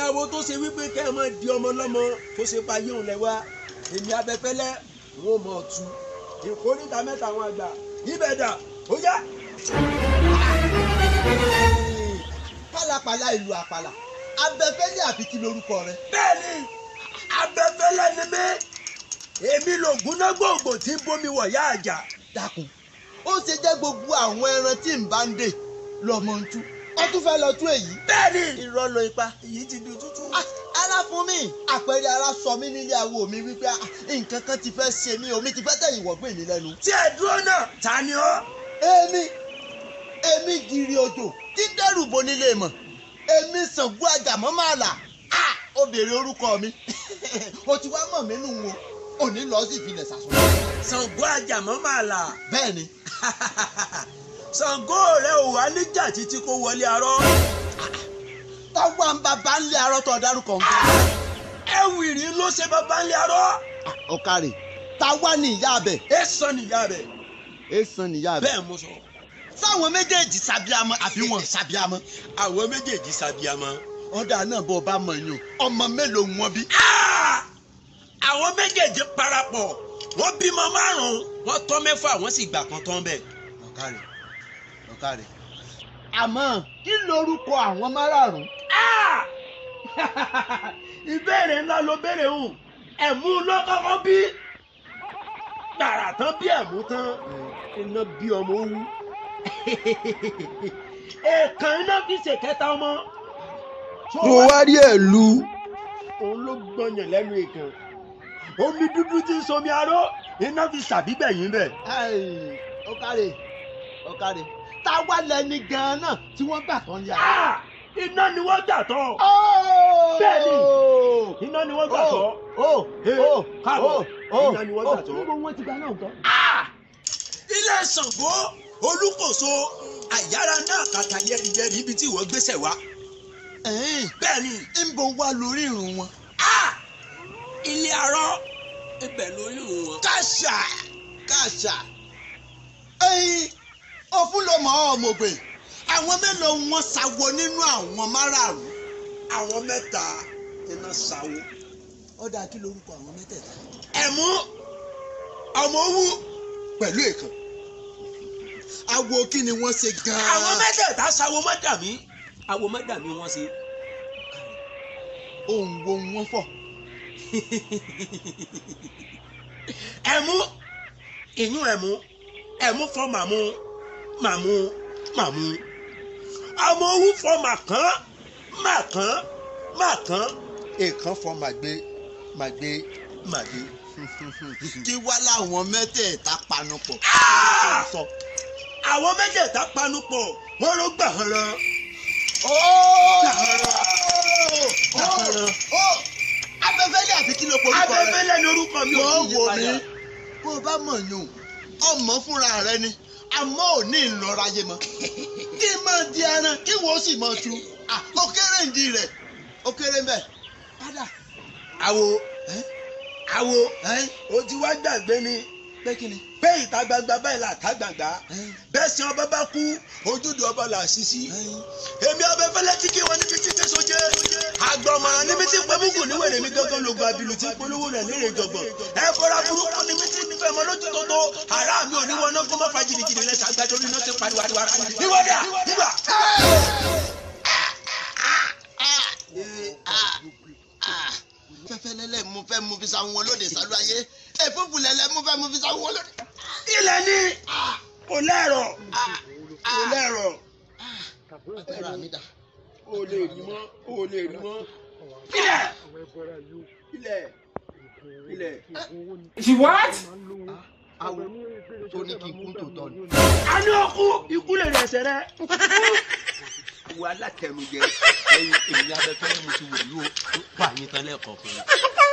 babaláwo tó ṣe wípé kẹ́ ẹ máa di ọmọ lọ́mọ tó ṣe pa yóò lẹ wá èmi abẹ́fẹ́lẹ́ wọn ò mọ̀ ọ̀tún ìkórìtà mẹ́ta àwọn àgbà ibẹ̀ dà ó yá. pálapàla ìlú àpàlà abẹ́fẹ́lẹ́ àfi kí lorúkọ rẹ. bẹ́ẹ̀ni abẹ́fẹ́lẹ́ ni mí èmi lògùn náà gbòògbò tí ń bómi wọ̀ yá àjà. dákun ó ṣe jẹ́ gbogbo àwọn ẹran tí ń bá ń dè lọ́mọ ń tú ó tún fẹ́ lọ tú èyí. bẹ́ẹ̀ni irọ́ ló ipa. èyí ti di tútù. Ah, ara fún mi àpẹẹrẹ ara sọ mí nílé awo mi wípé ah, nǹkan kan ti fẹ́ ṣe mí omi ti fẹ́ tẹ̀yìn wọ̀gbìn mi lẹ́nu. tí ẹ dúró náà ta ni ọ́. èmi èmi gìrì òjò tí dẹ́rù bo nílé mọ̀ èmi Ṣàngó àjàmọ́ máa là á ó béèrè orúkọ mi o ti wá mọ̀ mí nù wọn òní lọ sí ìfilẹ̀ sàṣọ. Ṣàngó àjàmọ́ máa là. bẹ́ẹ̀ ni Ṣàngó rẹ ò wá níjà títí kó wọlé arọ. táwa ń bá bá ń lé arọ́tọ̀ dárúkọ ń bá. ẹwìrì ló ṣe bàbá ńlẹ arọ. ọ̀kàrẹ̀ táwa ní ìyá abẹ ẹ sọ nìyá rẹ. èèsàn níyà abẹ. bẹ́ẹ̀ mo sọ. sáwọn méjèèjì sábíàmọ́ àbí wọn sábíàmọ́. àwọn méjèèjì sábíàmọ́. ọ̀dà náà bọ̀ bá mọ̀ yín o ọmọ mélòó wọn bí. Ah! àwọn méjèèjì parapọ̀ wọ́n bímọ márùn-ún wọ́n tọ́ mẹ́fà wọ́n sì gbà kan tán bẹ́ẹ̀. ọ̀kàrẹ̀ ọ̀kàrẹ̀. àmọ́ kí lorúkọ àwọn márààrún. Ah! ìbéèrè ńlá ló béèrè hùn ẹ̀mú ló kọ́kọ́ bí gbàrà tán bí ẹ̀mú tán iná bí ọmọ wú èèkàn iná fi ṣèkẹta ọmọ tó wá rí ẹ̀ lu. òun ló gbọ̀nyàn lẹ́nu èèkàn omi dúdú tí ń somi aró iná fi ṣàbígbẹ̀yìn bẹ̀. ọ̀kàrẹ̀ ọ̀kàrẹ̀ táwa lẹni gan-an náà tí wọ́n gbà tán yà. Ah! iná ni wọ́n gbà tán Bẹ́ẹ̀ni. iná ni wọ́n gbà tán. Ee, káàbọ̀. Iná ni wọ́n gbà tán. níbo wọ́n ti gba náà tán. ilé Ṣàngó Olúkòso àyàrá náà kàkà yẹrìyẹrì ibi tí ìwọ gbéṣẹ wá. bẹ́ẹ̀ ni níbo wá lórí ìrùn wọn. ah! ilé arọ ibẹ̀ lórí ìrùn wọn. kàṣà kàṣà ẹyin òfun ló mọ ọmọgbè àwọn mélòó wọn ṣàwọ nínú àwọn márààrún. àwọn mẹ́ta iná sáwó. ọ̀dà kí lorúkọ àwọn mẹ́tẹ̀ẹ̀ta. ẹ̀mú ọmọ owó pẹ̀lú èèkàn. awo kí ni wọ́n ṣe gan-an. àwọn mẹ́tẹ̀ẹ̀ta sáwó mọ́dàmí àwo mọ́dàmí wọ́n ṣe. ohun wo wọ́n fọ̀. ẹ̀mú ìyún ẹ̀mú ẹ̀mú fọ́ màmú màmú màmú ọmọ owó fọ́ màkàn màkàn màkàn èèkàn fọ́ màgbé màgbé màgbé. kí wá láwọn mẹ́tẹ̀ẹ̀ta panupọ̀. Ah! sọ. àwọn mẹ́tẹ̀ẹ̀ta panupọ̀ wọ́n ló gbà hàn lọ. abẹ́fẹ́lẹ́ àti kí ló porúkọ rẹ. abẹ́fẹ́lẹ́ ni orúkọ mi ò wọ́n ní wò yí mí padà. bó o bá mọ̀ yún ọmọ fúnra rẹ ni àmọ́ ò ní ìlọra yé mọ́ kí n máa di ẹran kí wọ́n sì máa tu Ah, ó kéré ìdí rẹ̀ ó kéré ń bẹ̀. padà àwo ẹ́ àwo ẹ́ o ti wá gbàgbé ni pé kí ni. pé ìta gbangba báyìí là ká gbàgbá ẹ́ bẹ́ẹ̀ sin ọba bá kú ojúde ọba là sí sí. ẹ́ èmi abẹ́fẹ́lẹ́ tí kí wọ́n níbi títí sójé àgbọ̀mọ̀ràn níbi tí pẹ́mùkù níwèrè mi gángan lògùn àbìlù tí polówó rẹ̀ lérè jọ̀gbọ̀n ẹ fọ́ra burúkú níbi tí nífẹ̀ mọ́ lójú tó tó ara mi ò ní wọn náà kó má fa jìnnìjìnnì lẹ́sẹ̀ àgbàdo orí náà ti pariwo ariwo ara mi. ìwọ́dà nígbà. fẹ́fẹ́lẹ́lẹ́ mo fẹ́ mo fi sáwọn wọn lóde sálú ayé ẹ̀fúnfúnlẹ́lẹ́ mo fẹ́ mo fi sáwọn wọn lóde. ilẹ̀ ní kò lẹ́rọ̀ kò lẹ́rọ̀ agbára mi dà. o lè rí mọ́ o lè rí mọ́. ilẹ̀ ilẹ̀ ilẹ̀. She what? awo tó ní kí n kún tòótọ́ ni. a ní ọkú ikú lè rẹ̀ ẹsẹ̀ rẹ̀. wo alátẹnujẹ ẹyin èmi abẹ́fẹ́lẹ́ mo ti wọ̀lú o wà yín tán lẹ́ẹ̀kọ̀ọ̀kan.